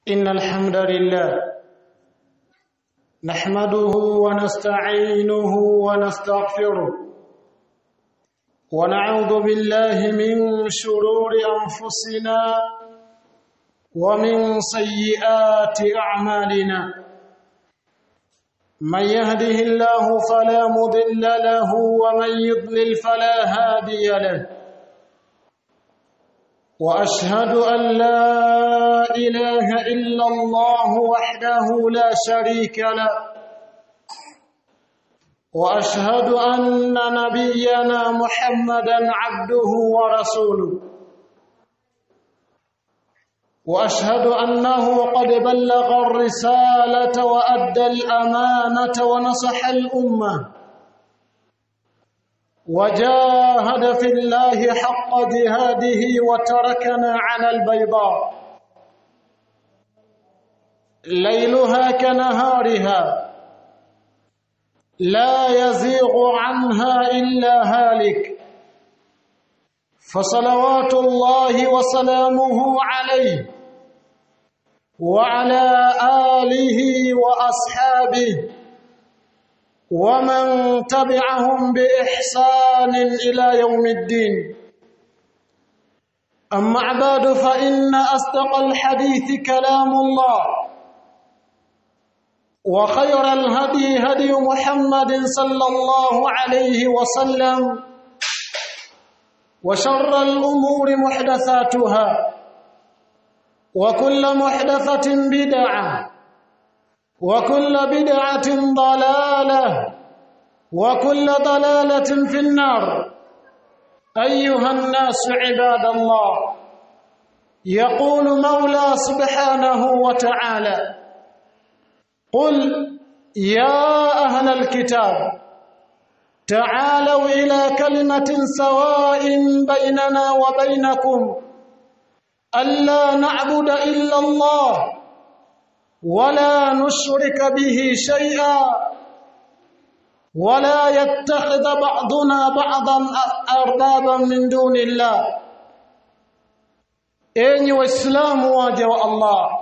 إن الحمد لله نحمده ونستعينه ونستغفره ونعوذ بالله من شرور أنفسنا ومن سيئات أعمالنا من يهده الله فلا مضل له ومن يضلل فلا هادي له واشهد ان لا اله الا الله وحده لا شريك له واشهد ان نبينا محمدا عبده ورسوله واشهد انه قد بلغ الرساله وادى الامانه ونصح الامه وجاهد في الله حق جهاده وتركنا على البيضاء ليلها كنهارها لا يزيغ عنها الا هالك فصلوات الله وسلامه عليه وعلى اله واصحابه ومن تبعهم باحسان الى يوم الدين اما بعد فان اصدق الحديث كلام الله وخير الهدي هدي محمد صلى الله عليه وسلم وشر الامور محدثاتها وكل محدثه بدعه وكل بدعة ضلالة وكل ضلالة في النار أيها الناس عباد الله يقول مولى سبحانه وتعالى قل يا أهل الكتاب تعالوا إلى كلمة سواء بيننا وبينكم ألا نعبد إلا الله ولا نشرك به شيئا ولا يتخذ بعضنا بعضا اربابا من دون الله enyi waislamu waja wa Allah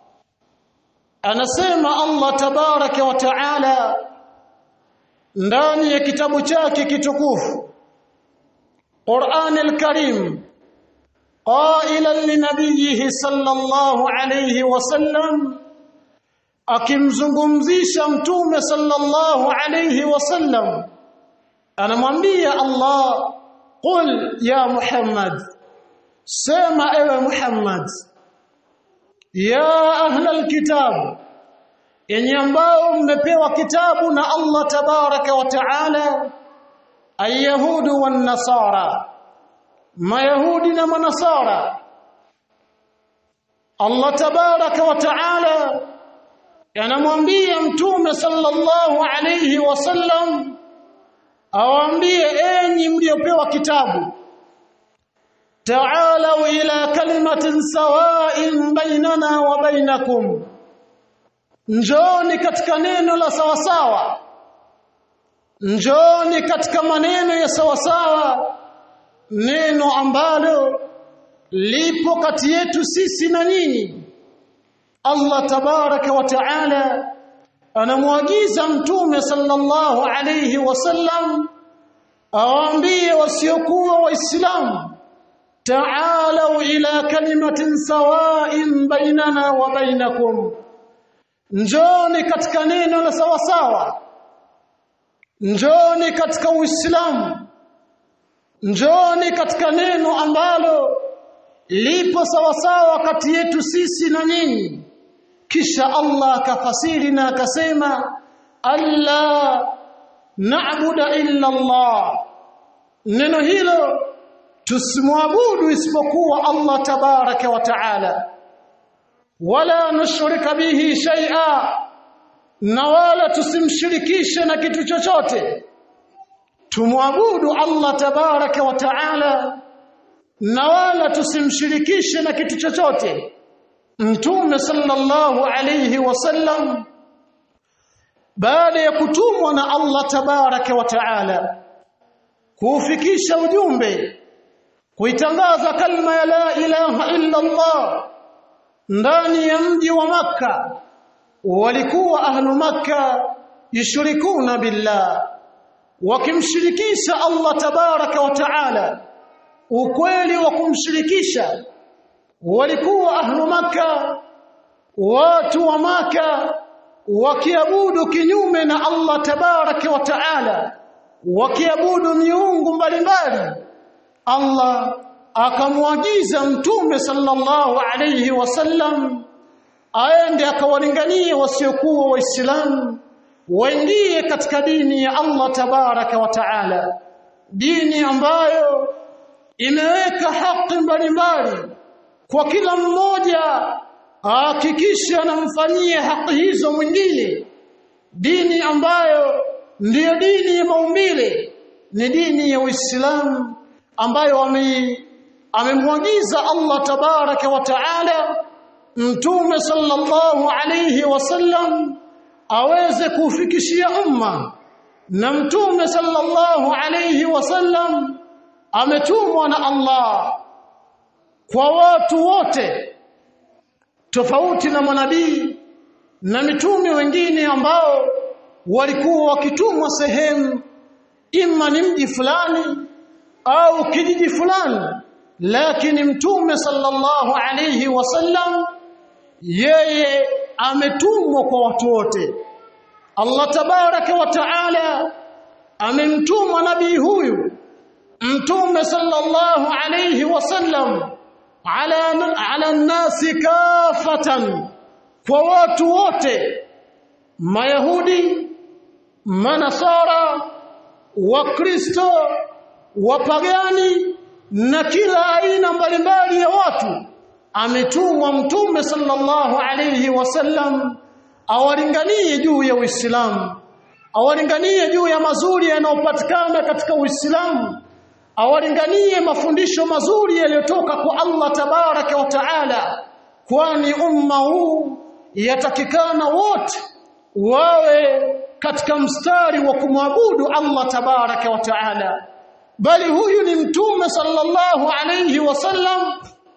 anasema Allah tabaraka wa taala ndani ya kitabu chake kitukufu Qur'an al-Karim qailan li nabiyhi sallallahu alayhi wa sallam akimzungumzisha mtume sallallahu alayhi wasallam anamwambia Allah qul ya Muhammad sema ewe Muhammad ya ahla alkitab yenye ambao mmepewa kitabu na Allah tabaraka wa taala alyahudu wan nasara mayahudi na manasara Allah tabaraka wa taala yanamwambia mtume sallallahu alayhi wasallam awaambie enyi mliopewa kitabu ta'alu ila kalimatin sawa'in bainana wa bainakum njoni katika neno la sawasawa njoni katika maneno ya sawasawa neno ambalo lipo kati yetu sisi na nyinyi Allah tabaraka wa taala anamwagiza mtume sallallahu alayhi wasallam awaambie wasiokuwa waislamu ta'alu ila kalimatin sawa'in bainana wa bainakum njoni katika neno la sawasawa njoni katika uislamu njoni katika neno ambalo lipo sawasawa kati yetu sisi na nyinyi kisha Allah akafasiri na akasema alla na'budu illa Allah neno hilo tusimwabudu isipokuwa Allah tabaraka wa taala wala nushrika bihi shay'a na wala tusimshirikishe na kitu chochote tumwabudu Allah tabaraka wa taala na wala tusimshirikishe na kitu chochote Mtume sallallahu alayhi wasallam baada ya kutumwa na Allah tabaraka wa taala kuufikisha ujumbe kuitangaza kalma ya la ilaha illa Allah ndani ya mji wa Makka walikuwa ahlu Makka yushrikuna billah wakimshirikisha Allah tabaraka wa taala ukweli wa kumshirikisha walikuwa ahlu Makka watu wa Makka wakiabudu kinyume na Allah tabaraka wa taala wakiabudu miungu mbalimbali Allah akamwagiza mtume sallallahu alayhi wasallam aende akawalinganie wasiokuwa waislamu waingie katika dini ya Allah tabaraka wa taala dini ambayo imeweka haki mbalimbali kwa kila mmoja ahakikishe anamfanyia haki hizo mwingine dini ambayo ndiyo dini ya maumbile ni dini ya Uislamu ambayo amemwagiza Allah tabaraka wa taala mtume sallallahu alayhi wasallam aweze kufikishia umma na mtume sallallahu alayhi wasallam ametumwa na Allah kwa watu wote tofauti na manabii na mitume wengine ambao walikuwa wakitumwa sehemu imma ni mji fulani au kijiji fulani lakini mtume sallallahu alayhi wasallam yeye ametumwa kwa watu wote Allah tabaraka wa taala amemtuma nabii huyu mtume sallallahu alayhi wasallam ala ala nasi kafatan kwa watu wote mayahudi manasara wakristo wapagani na kila aina mbalimbali ya watu ametumwa mtume sallallahu alayhi wasallam awalinganie juu ya Uislamu awalinganie juu ya mazuri yanayopatikana katika Uislamu awalinganie mafundisho mazuri yaliyotoka kwa Allah tabaraka wa taala kwani umma huu yatakikana wote wawe katika mstari wa kumwabudu Allah tabaraka wa taala bali huyu ni mtume sallallahu alayhi wasallam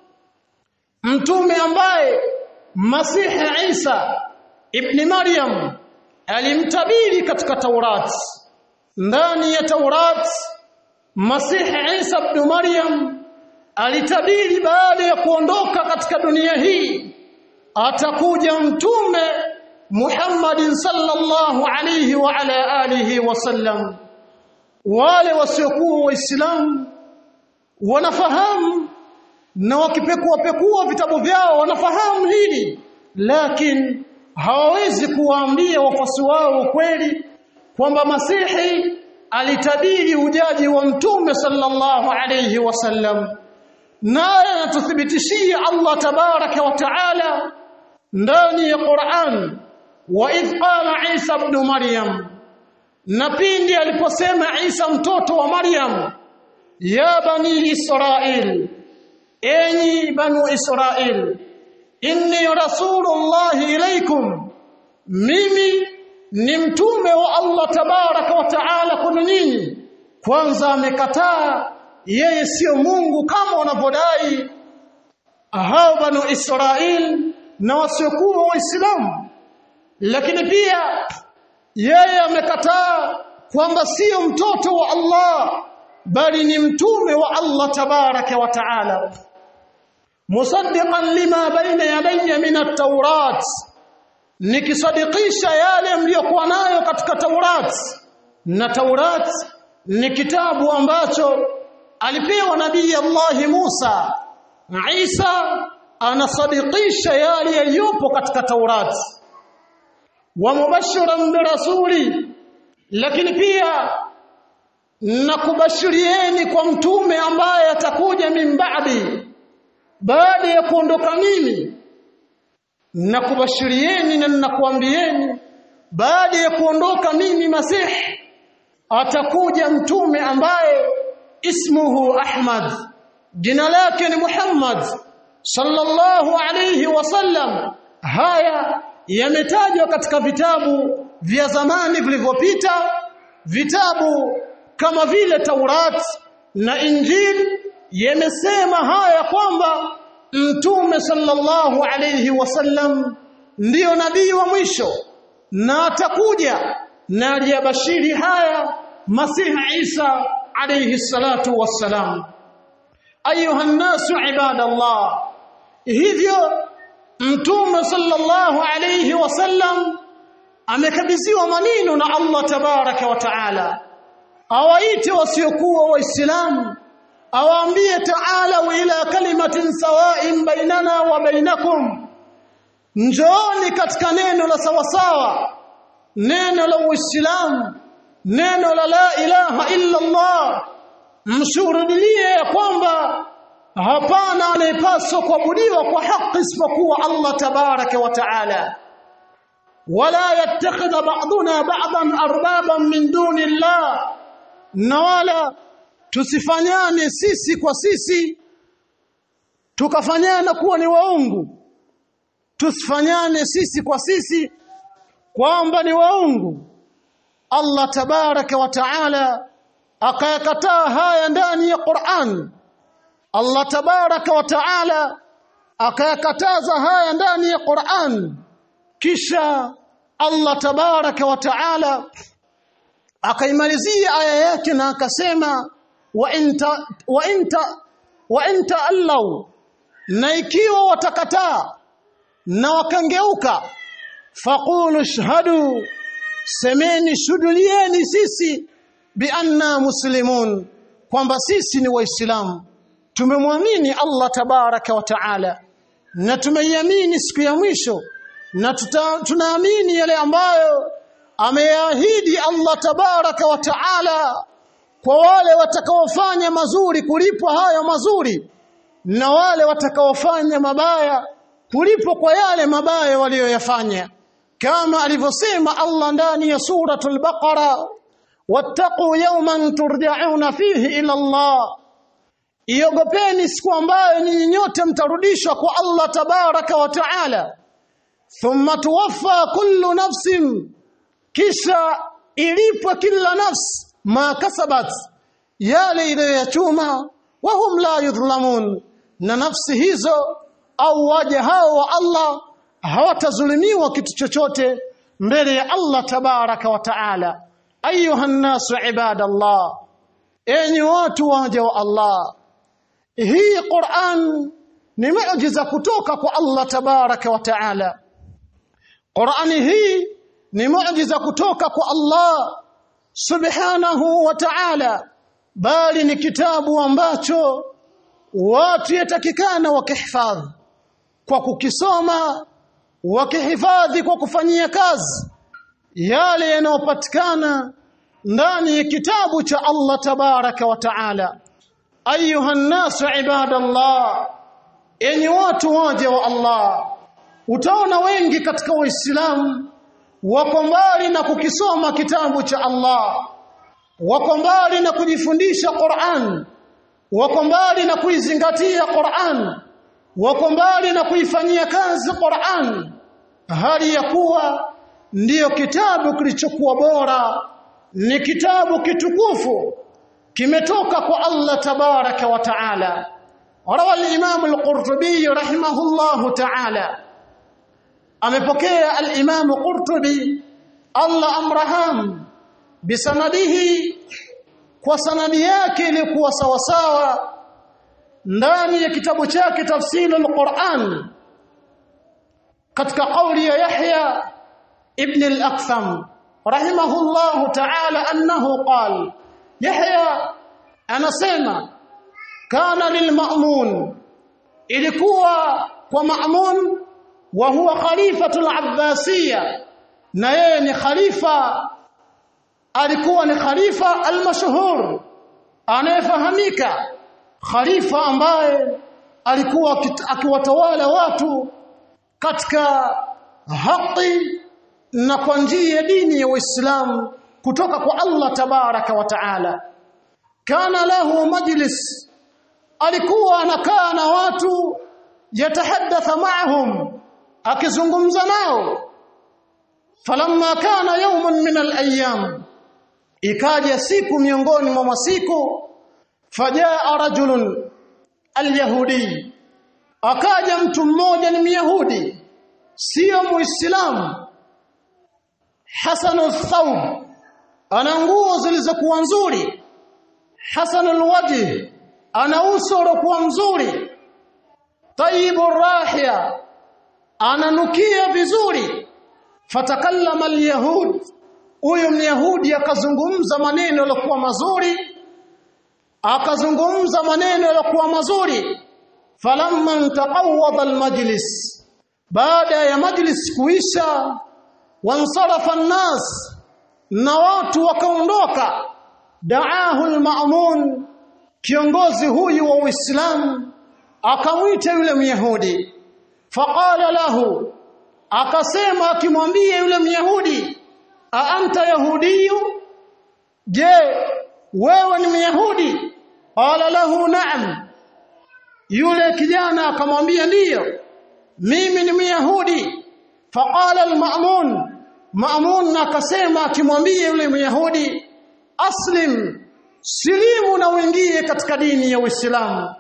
mtume ambaye Masihi Isa ibn Maryam alimtabiri katika Taurat ndani ya Taurat Masihi Isa ibn Maryam alitabiri baada ya kuondoka katika dunia hii atakuja mtume Muhammadin sallallahu alayhi wa ala alihi wasallam wale wasiokuwa waislamu wanafahamu na wakipekua pekua vitabu vyao wanafahamu hili lakini hawawezi kuwaambia wafuasi wao ukweli kwamba Masihi alitabiri ujaji wa mtume sallallahu alayhi wasallam naye anatuthibitishia Allah tabaraka wa taala ndani ya Qur'an wa idh qala Isa ibn Maryam na pindi aliposema Isa mtoto wa Maryam ya bani Israil enyi banu Israil inni rasulullah ilaikum mimi ni mtume wa Allah tabaraka wa taala kwenu nyinyi kwanza amekataa yeye sio Mungu kama wanavyodai hao banu Israil na wasiokuwa waislamu lakini pia yeye amekataa kwamba sio mtoto wa Allah bali ni mtume wa Allah tabaraka wa taala musaddiqan lima baina yadayya min at-taurat nikisadikisha yale mliyokuwa nayo katika Taurat na Taurat ni kitabu ambacho alipewa nabii Allah Musa Isa anasadikisha yale yaliyopo katika Taurat wa mubashiran birasuli lakini pia na kubashirieni kwa mtume ambaye atakuja min ba'di baada ya kuondoka mimi na kubashirieni na ninakuambieni baada ya kuondoka mimi masihi atakuja mtume ambaye ismuhu Ahmad jina lake ni Muhammad sallallahu alayhi wasallam haya yametajwa katika vitabu vya zamani vilivyopita vitabu kama vile Taurat na Injili yamesema haya kwamba mtume sallallahu alayhi wasallam ndiyo nabii wa mwisho na atakuja na aliyabashiri haya masihi Isa alayhi salatu wassalam ayuha nnasu ibadallah hivyo mtume sallallahu alayhi wasallam amekabidhiwa maneno na Allah tabaraka wa taala awaite wasiokuwa waislamu awaambie taala ila kalimatin sawa'in bainana wa bainakum njooni katika neno la sawasawa neno la uislamu neno la la ilaha illa Allah mshuhudilie ya kwamba hapana anayepaswa kuabudiwa kwa haki isipokuwa Allah tabaraka wa taala wala yattakhidha ba'duna ba'dan arbaban min duni Allah na wala tusifanyane sisi kwa sisi tukafanyana kuwa ni waungu tusifanyane sisi kwa sisi kwamba ni waungu Allah tabaraka wa taala akayakataa haya ndani ya Qur'an Allah tabaraka wa taala akayakataza haya ndani ya Qur'an kisha Allah tabaraka wa taala akaimalizia aya yake na akasema wa inta wa inta wa inta allau na ikiwa watakataa na wakangeuka faqulu shhadu semeni shudulieni sisi bi anna muslimun kwamba sisi ni waislamu tumemwamini Allah tabaraka wa taala na tumeiamini siku ya mwisho na tunaamini yale ambayo ameahidi Allah tabaraka wa taala kwa wale watakaofanya mazuri kulipwa hayo mazuri na wale watakaofanya mabaya kulipwa kwa yale mabaya waliyoyafanya kama alivyosema Allah ndani ya suratul baqara wattaqu yawman turja'una fihi ila Allah iogopeni siku ambayo ninyi nyote mtarudishwa kwa Allah tabaraka wa taala thumma tuwaffa kullu nafsin kisha ilipwe kila nafsi ma kasabat yale iliyoyachuma wahum la yudhlamun na nafsi hizo au waja hao wa Allah hawatazulumiwa kitu chochote mbele ya Allah tabaraka wa taala ayuha nnasu ibadallah enyi watu waja wa Allah hii Qur'an ni muujiza kutoka kwa Allah tabaraka wa taala Qur'ani hii ni muujiza kutoka kwa Allah subhanahu wa ta'ala bali ni kitabu ambacho watu yatakikana wakihifadhi kwa kukisoma wakihifadhi kwa kufanyia kazi yale yanayopatikana ndani ya kitabu cha Allah tabaraka wa taala ayuha nnasu ibadallah enyi watu waje wa Allah utaona wengi katika waislamu wako mbali na kukisoma kitabu cha Allah wako mbali na kujifundisha Qur'an wako mbali na kuizingatia Qur'an wako mbali na kuifanyia kazi Qur'an hali ya kuwa ndiyo kitabu kilichokuwa bora ni kitabu kitukufu kimetoka kwa Allah tabaraka wa taala rawa al-Imam al-Qurtubi rahimahullahu ta'ala amepokea al-Imam Qurtubi Allah amraham bisanadihi kwa sanadi yake ilikuwa sawasawa ndani ya kitabu chake tafsiri al-Qur'an katika kauli ya Yahya ibn al-Aktham rahimahullahu ta'ala annahu qala Yahya anasema kana lilma'mun ilikuwa kwa ma'mun wa huwa khalifatul abbasiyya na yeye ni khalifa alikuwa ni khalifa almashhur anayefahamika khalifa ambaye alikuwa akiwatawala watu katika haki na kwa njia ya dini ya Uislamu kutoka kwa Allah tabaraka wa taala kana lahu majlis alikuwa anakaa na watu yatahaddatha ma'ahum akizungumza nao falamma kana yawmun min al-ayyam ikaja siku miongoni mwa masiku fajaa rajulun al-yahudi akaja mtu mmoja ni myahudi sio muislamu hasanu thawb ana nguo zilizokuwa nzuri hasanul wajh ana uso uliokuwa mzuri tayyibu rahia ananukia vizuri fatakallama alyahud huyo myahudi akazungumza maneno yaliokuwa mazuri akazungumza maneno yaliokuwa mazuri falamma taqawwada almajlis baada ya majlis kuisha wansarafa nnas na watu wakaondoka daahu alma'mun kiongozi huyu wa Uislamu akamwita yule Myahudi faqala lahu akasema akimwambia yule Myahudi a anta yahudiyu je wewe ni Myahudi qala lahu na'am yule kijana akamwambia ndiyo mimi ni Myahudi faqala al-ma'mun ma'mun akasema akimwambia yule Myahudi aslim silimu na uingie katika dini ya Uislamu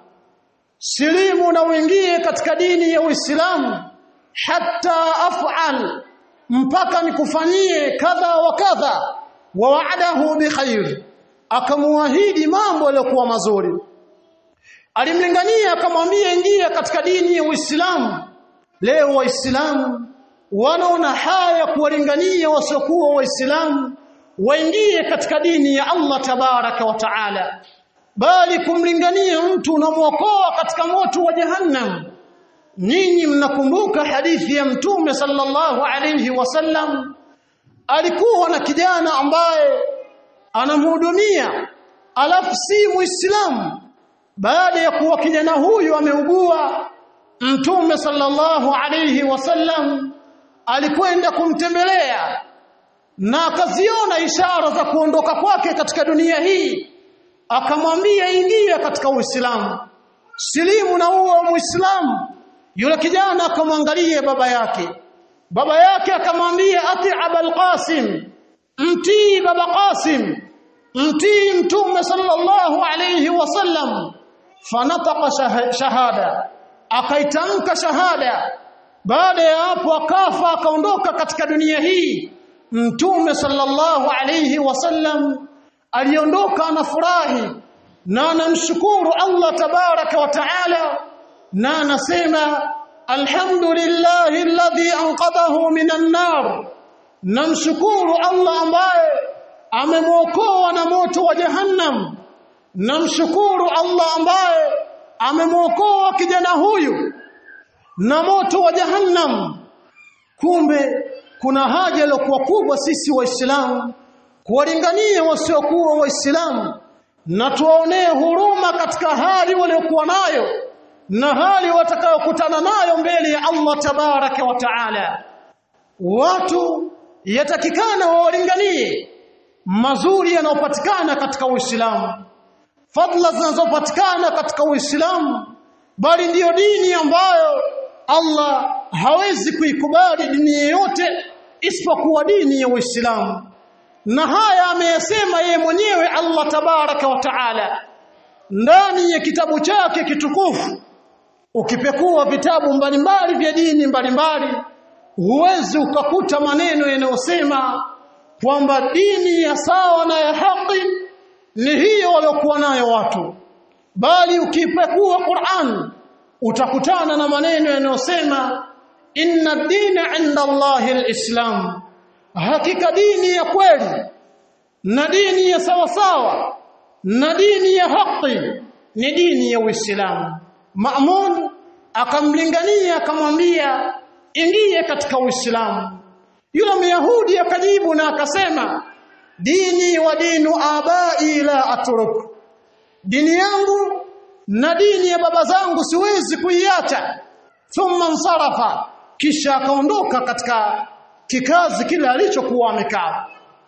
silimu na uingie katika dini ya Uislamu hatta af'al mpaka nikufanyie kadha wa kadha wa wa'adahu bikhair akamuahidi mambo yaliokuwa mazuri alimlingania akamwambia ingia katika dini ya Uislamu leo waislamu wanaona haya kuwalingania wasiokuwa waislamu waingie katika dini ya Allah tabaraka wa taala bali kumlingania mtu unamwokoa katika moto wa jahannam nyinyi mnakumbuka hadithi ya mtume sallallahu alayhi wasallam alikuwa na kijana ambaye anamhudumia alafu si muislamu baada ya kuwa kijana huyu ameugua mtume sallallahu alayhi wasallam alikwenda kumtembelea na akaziona ishara za kuondoka kwake katika dunia hii akamwambia ingia katika uislamu silimu na uwe muislamu yule kijana akamwangalia baba yake baba yake akamwambia ati abul qasim mtii baba qasim mtii mtume sallallahu alayhi wasallam fanataqa shahada akaitamka shahada baada ya hapo akafa akaondoka katika dunia hii mtume sallallahu alayhi wasallam aliondoka anafurahi na anamshukuru Allah tabaraka wa taala na anasema alhamdulillahi alladhi anqadhahu minan nar namshukuru Allah ambaye amemwokoa na moto wa jahannam namshukuru Allah ambaye amemwokoa kijana huyu na moto wa jahannam kumbe kuna haja iliyokuwa kubwa sisi waislamu kuwalingania wasiokuwa waislamu na tuwaonee huruma katika hali waliokuwa nayo na hali watakayokutana nayo mbele ya Allah tabaraka wa taala watu yatakikana wawalinganie mazuri yanayopatikana katika Uislamu fadla zinazopatikana katika Uislamu bali ndiyo dini ambayo Allah hawezi kuikubali dini yoyote isipokuwa dini ya Uislamu na haya ameyasema yeye mwenyewe Allah tabaraka wa taala ndani ya kitabu chake kitukufu ukipekua vitabu mbalimbali vya dini mbalimbali huwezi ukakuta maneno yanayosema kwamba dini ya sawa na ya haki ni hiyo waliokuwa nayo watu bali ukipekua Qur'an utakutana na maneno yanayosema inna dina inda Allahi alislam hakika dini ya kweli na dini ya sawa sawa na dini ya haki ni dini ya Uislamu Ma'mun akamlingania akamwambia ingie katika Uislamu yule Myahudi akajibu na akasema dini wa dinu abai la atruk dini yangu na dini ya baba zangu siwezi kuiacha thumma nsarafa kisha akaondoka katika kikazi kile alichokuwa amekaa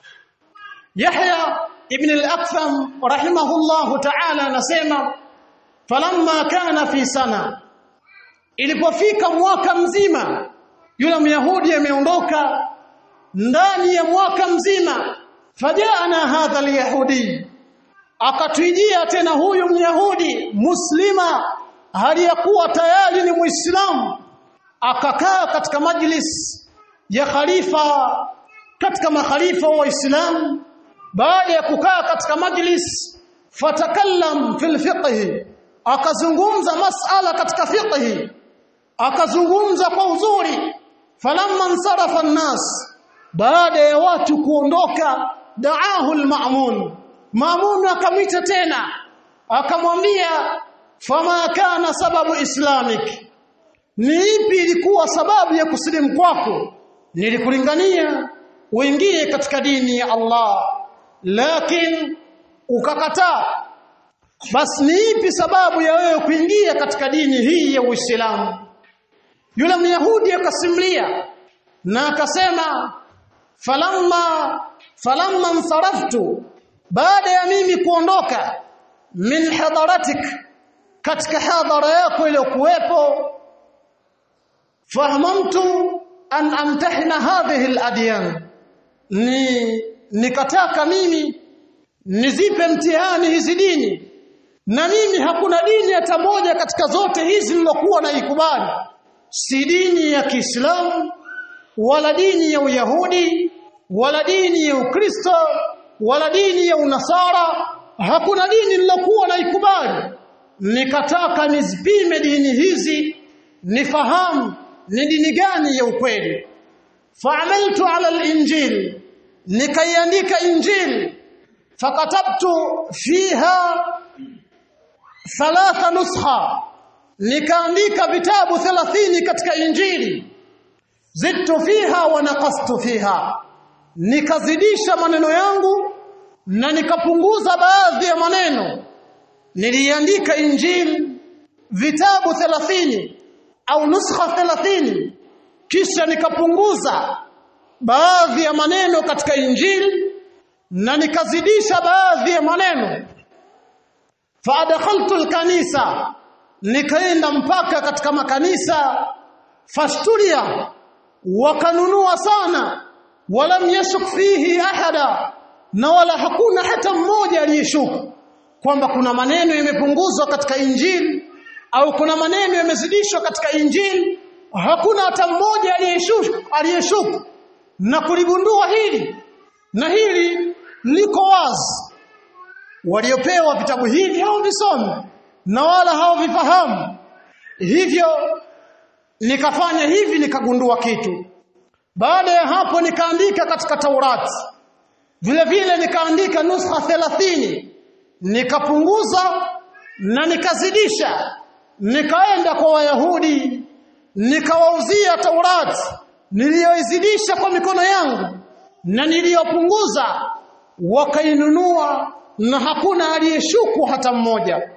Yahya ibn al-Aktham rahimahullahu ta'ala anasema falamma kana fi sana ilipofika mwaka mzima yule myahudi ameondoka ndani ya mwaka mzima fajana hadha alyahudi akatujia tena huyu myahudi muslima hali ya kuwa tayari ni muislamu akakaa katika majlis ya khalifa katika makhalifa wa Uislamu baada ya kukaa katika majlis fatakallam fil fiqh akazungumza masala katika fiqh akazungumza kwa uzuri falamma nsarafa nnas baada ya watu kuondoka daahu almamun mamun akamwita tena akamwambia fama kana sababu islamik ni ipi ilikuwa sababu ya kusilimu kwako nilikulingania uingie katika dini ya Allah lakini ukakataa basi ni ipi sababu ya wewe kuingia katika dini hii ya Uislamu yule myahudi akasimlia na akasema falamma falamma nsaraftu baada ya mimi kuondoka min hadaratik katika hadhara yako iliyokuwepo fahamamtu an amtahina hadhihi aladyan ni nikataka mimi nizipe mtihani hizi dini na mimi hakuna dini hata moja katika zote hizi nilokuwa naikubali si dini ya Kiislamu wala dini ya Uyahudi wala dini ya Ukristo wala dini ya Unasara hakuna dini nilokuwa naikubali nikataka nizipime dini hizi nifahamu ni dini gani ya ukweli fa'amaltu ala al-injil nikaiandika injil fakatabtu fiha thalatha nuskha nikaandika vitabu 30 katika injili zidtu fiha wa naqastu fiha nikazidisha maneno yangu na nikapunguza baadhi ya maneno niliandika injili vitabu 30 au nuskha 30 kisha nikapunguza baadhi ya maneno katika injili na nikazidisha baadhi ya maneno faadkhaltu alkanisa nikaenda mpaka katika makanisa fashturia wakanunua sana walam yashuk fihi ahada na wala hakuna hata mmoja aliyeshuku kwamba kuna maneno yamepunguzwa katika injili au kuna maneno yamezidishwa katika injili hakuna hata mmoja aliyeshuku aliyeshuku na kuligundua hili na hili liko wazi waliopewa vitabu hivi hawavisome na wala hawavifahamu hivyo nikafanya hivi nikagundua kitu baada ya hapo nikaandika katika Taurati vile vile nikaandika nuskha 30 nikapunguza na nikazidisha nikaenda kwa wayahudi nikawauzia Taurati niliyoizidisha kwa mikono yangu na niliyopunguza wakainunua na hakuna aliyeshuku hata mmoja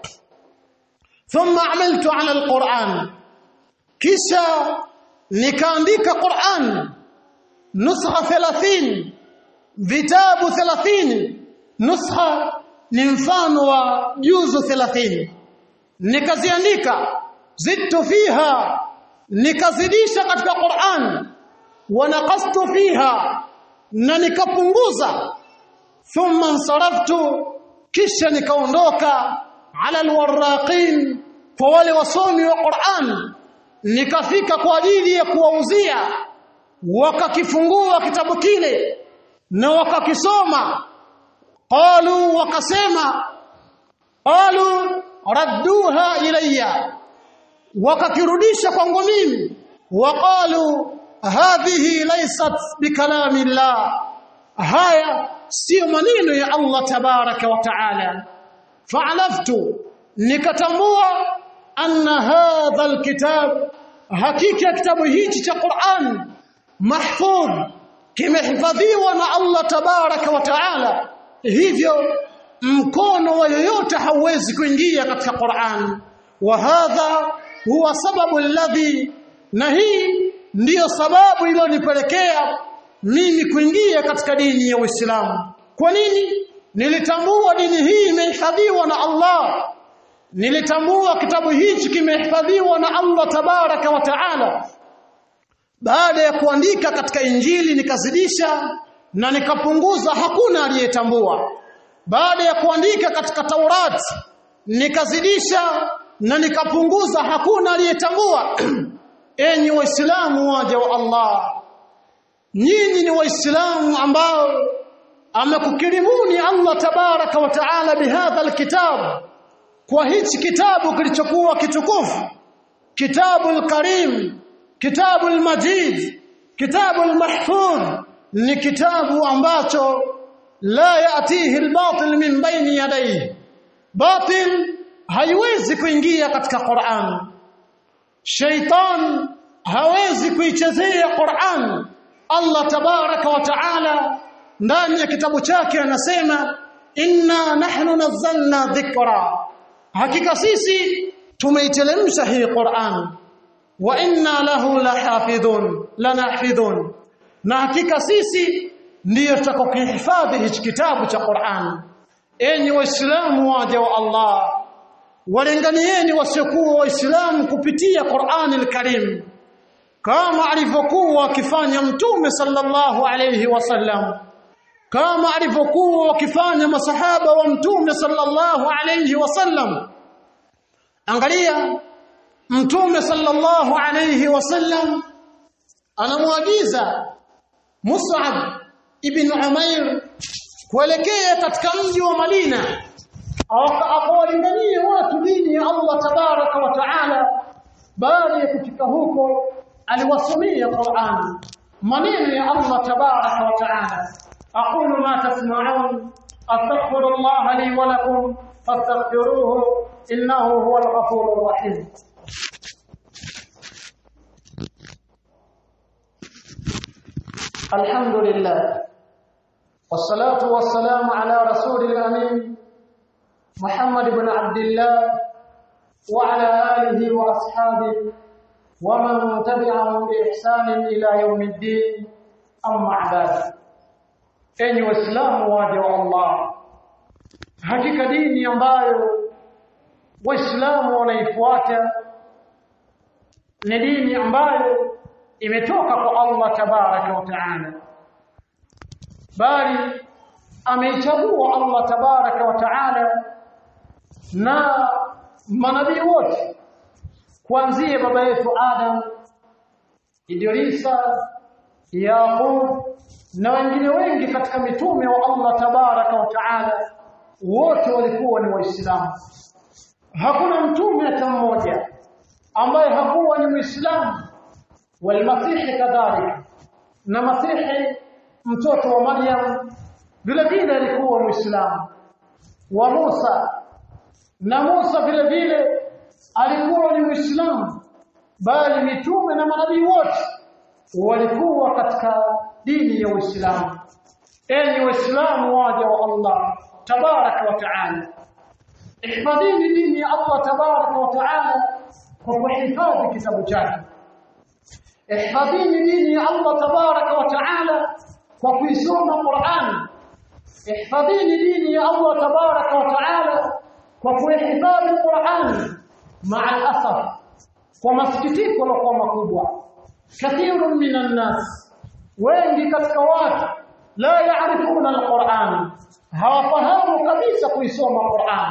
thumma amiltu ala alquran kisha nikaandika Qur'an nuskha 30 vitabu 30 nuskha ni mfano wa juzu 30 nikaziandika zidtu fiha nikazidisha katika Qur'an wa naqastu fiha na nikapunguza thumma nsaraftu kisha nikaondoka ala alwarraqin kwa wale wasomi wa Qur'an nikafika kwa ajili ya kuwauzia wakakifungua kitabu kile na wakakisoma qalu wakasema qalu radduha ilayya wakakirudisha kwangu mimi waqalu hadhihi laysat bikalami llah haya sio maneno ya Allah tabaraka wa taala fa'alaftu nikatambua anna hadha alkitab hakika kitabu hichi cha Qur'an mahfudh kimehifadhiwa na Allah tabaraka wa taala hivyo mkono wa yoyote hauwezi kuingia katika Qur'an wa hadha huwa sababu alladhi na hii ndiyo sababu iliyonipelekea mimi kuingia katika dini ya Uislamu kwa nini nilitambua dini hii imehifadhiwa na Allah nilitambua kitabu hichi kimehifadhiwa na Allah tabaraka wa taala baada ya kuandika katika injili nikazidisha na nikapunguza hakuna aliyetambua baada ya kuandika katika Taurati nikazidisha na nikapunguza hakuna aliyetambua enyi waislamu waja wa Allah nyinyi ni waislamu ambao amekukirimuni Allah tabaraka wa taala bihadha alkitab kwa hichi kitabu kilichokuwa kitukufu kitabu alkarim kitabu almajid kitabu almahfudh ni kitabu ambacho la yatihi albatil min baini yadayhi batil haiwezi kuingia katika Qur'an shaitan hawezi kuichezea Qur'an Allah tabaraka wa taala ndani ya kitabu chake anasema inna nahnu nazzalna dhikra hakika sisi tumeitelemsha hii Qur'an wa inna lahu lahafidhun lanahfidhun na hakika sisi ndiyo tutakokihifadhi hichi kitabu cha Qur'an enyi waislamu waja wa Allah walenganieni wasiokuwa waislamu kupitia Qur'an al-Karim kama alivyokuwa akifanya mtume sallallahu alayhi wasallam kama alivyokuwa wakifanya masahaba wa mtume sallallahu alayhi wasallam angalia mtume sallallahu alayhi wasallam anamwagiza Mus'ab ibn Umair kuelekea katika mji wa Madina akawalingania watu dini ya Allah tabaraka wa taala baada ya kufika huko aliwasomea Qur'an maneno ya Allah tabaraka wa taala aqulu ma tasma'un astaghfirullah li wa lakum fastaghfiruhu innahu huwal ghafurur rahim الحمد لله والصلاة والسلام على رسول الأمين محمد بن عبد الله وعلى آله وأصحابه ومن تبعهم بإحسان إلى يوم الدين أما بعد enyi waislamu waja wa Allah hakika dini ambayo waislamu wanaifuata ni dini ambayo imetoka kwa Allah tabaraka wa taala bali ameichagua Allah tabaraka wa taala na manabii wote kuanzia baba yetu Adam Idrisa Yaqub na wengine wengi katika mitume wa Allah tabaraka wa taala wote walikuwa ni waislamu hakuna mtume hata mmoja ambaye hakuwa ni muislamu walmasihi kadhalika na masihi mtoto wa Maryam vile vile alikuwa muislamu wa Musa na Musa vile vile alikuwa ni muislamu bali mitume na manabii wote walikuwa katika dini ya Uislamu enyi waislamu waja wa Allah tabaraka wa taala ihfadhini dini ya Allah tabaraka wa taala kwa kuhifadhi kitabu chake ihfadhini dini ya Allah tabaraka wa taala kwa kuisoma Qur'an ihfadhini dini ya Allah tabaraka wa taala kwa kuhifadhi Qur'an maa al-asaf kwa masikitiko na kwa makubwa kathirun minan nas wengi katika watu la yaarifuna al-Qur'an hawafahamu kabisa kuisoma Qur'an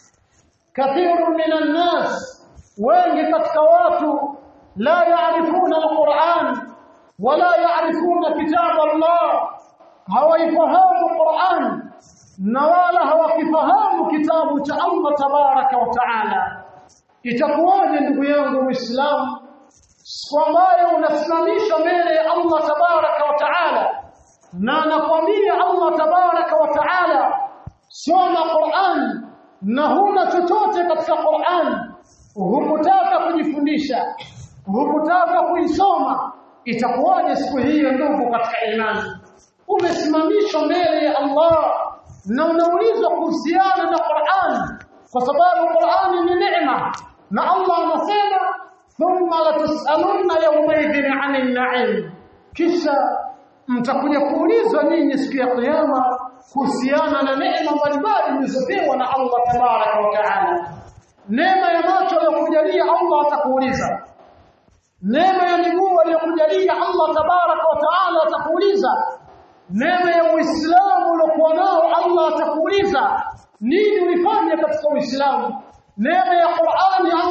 kathirun minan nas wengi katika watu la yaarifuna al-Qur'an wala yaarifuna kitab Allah hawaifahamu Qur'an na wala hawakifahamu kitabu cha Allah tabaraka wa taala itakuwaje ndugu yangu muislamu siku ambayo unasimamisha mbele ya Allah tabaraka wa taala na anakwambia Allah tabaraka wa taala soma Qur'an na huna chochote katika Qur'an hukutaka kujifundisha hukutaka kuisoma itakuwaje siku hiyo ndugu katika imani umesimamishwa mbele ya Allah na unaulizwa kuhusiana na Qur'an kwa sababu Qur'an ni neema na Allah anasema thumma latusalunna yawmaidhin 'anil na'im kisha mtakuja kuulizwa ninyi siku ya kiyama kuhusiana na neema mbalimbali mlizopewa na Allah tabaraka wa taala neema ya macho aliyokujalia Allah atakuuliza neema ya miguu aliyokujalia Allah tabaraka wa taala atakuuliza neema ya Uislamu uliokuwa nao Allah atakuuliza nini ulifanya katika Uislamu neema ya Qur'ani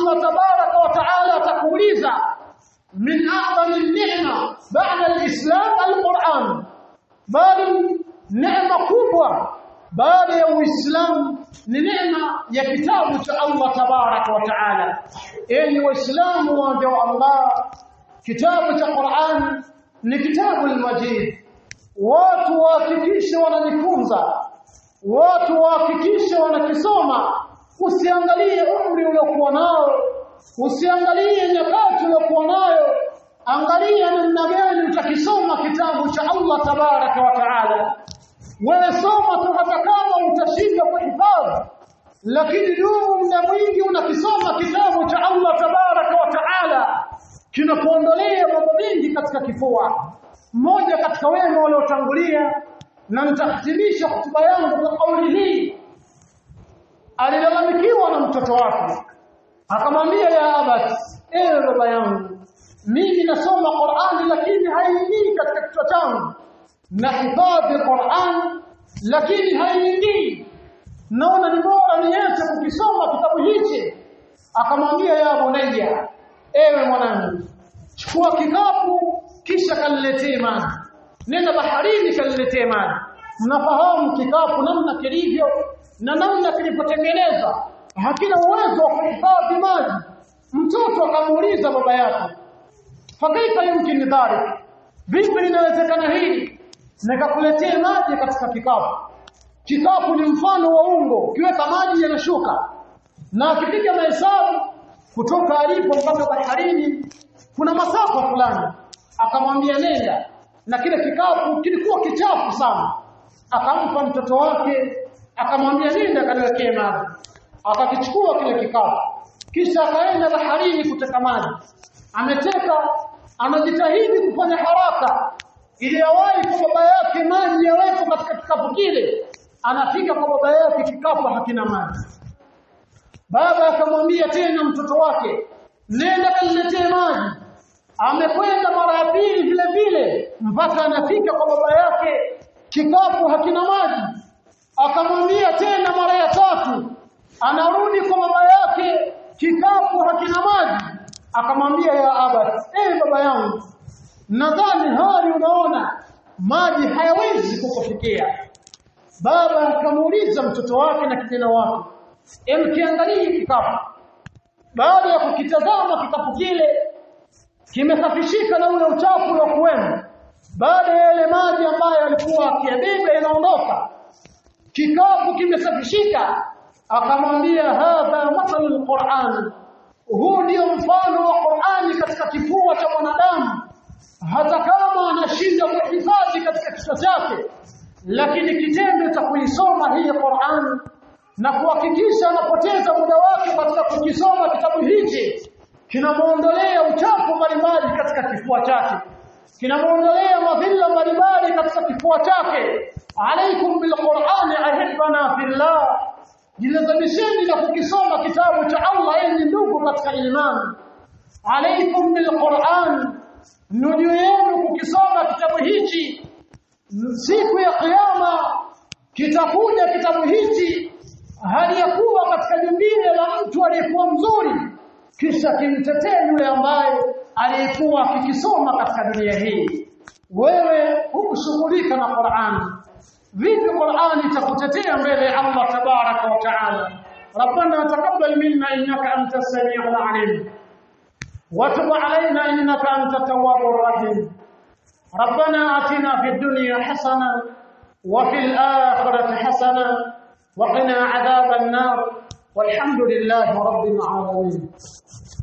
ni neema ya kitabu cha Allah tabaraka wa taala enyi waislamu waja wa Allah kitabu cha Qur'an ni kitabu al-majid watu wahakikishe wanajifunza watu wahakikishe wanakisoma usiangalie umri uliokuwa nao usiangalie nyakati uliokuwa nayo angalia namna gani utakisoma kitabu cha Allah tabaraka wa taala wewe soma tu hata kama utashinda kuhifadhi lakini dumu muda mwingi unakisoma kitabu cha Allah tabaraka wa taala kinakuondolea mambo mengi katika kifua mmoja katika wema waliotangulia na nitahitimisha hotuba yangu kwa kauli hii alilalamikiwa na mtoto wake akamwambia ya abati ewe baba yangu mimi nasoma Qur'ani lakini haingii katika kichwa changu nahifadhi Qur'an lakini haingii naona ni bora niache kukisoma kitabu hichi akamwambia ya bunayya ewe mwanangu chukua kikapu kisha kaniletee maji nenda baharini kaniletee maji mnafahamu kikapu namna kilivyo na namna kilipotengenezwa hakina uwezo wa kuhifadhi maji mtoto akamuuliza baba yake fakaifa yumkin dhalik vipi linawezekana hili nikakuletea maji katika kikapu kikapu ni mfano wa ungo ukiweka maji yanashuka na akipiga mahesabu kutoka alipo mpaka baharini kuna masafa fulani akamwambia nenda na kile kikapu kilikuwa kichafu sana akampa mtoto wake akamwambia nenda kaniwekee maji akakichukua kile kikapu kisha akaenda baharini kuteka maji ameteka anajitahidi kufanya haraka ili awahi kwa baba yake maji yawepo katika kikapu kile anafika kwa baba yake kikapu hakina maji baba akamwambia tena mtoto wake nenda kaniletee maji amekwenda mara ya pili vile vile mpaka anafika kwa baba yake kikapu hakina maji akamwambia tena mara ya tatu anarudi kwa baba yake kikapu hakina maji akamwambia ya abati eh baba yangu nadhani hali unaona maji hayawezi kukufikia baba akamuuliza mtoto wake na kijana wake emkiangalie kikapu baada ya kukitazama kikapu kile kimesafishika na ule uchafu uliokuwemo baada ya yale maji ambayo alikuwa akiyabeba yanaondoka kikapu kimesafishika akamwambia hadha mathalu alquran huu ndio mfano wa Qur'ani katika kifua cha mwanadamu hata kama anashinda kuhifadhi katika kichwa chake lakini kitendo cha kuisoma hii Qur'an na kuhakikisha anapoteza muda wake katika kukisoma kitabu hichi kinamuondolea uchafu mbalimbali katika kifua chake kinamuondolea madhila mbalimbali katika kifua chake alaikum bilqur'ani ahibana fillah jilazamisheni na kukisoma kitabu cha Allah enyi ndugu katika imani alaikum bilqur'an nuju yenu kukisoma kitabu hichi siku ya kiyama kitakuja kitabu hichi hali ya kuwa katika jumbile la mtu aliyekuwa mzuri kisha kimtetee yule ambaye aliyekuwa akikisoma katika dunia hii wewe hukushughulika na Qur'an vipi Qur'an itakutetea mbele ya Allah tabaraka wa taala ربنا تقبل منا انك انت السميع العليم وتب علينا انك انت التواب الرحيم ربنا اتنا في الدنيا حسنه وفي الاخره حسنه وقنا عذاب النار والحمد لله رب العالمين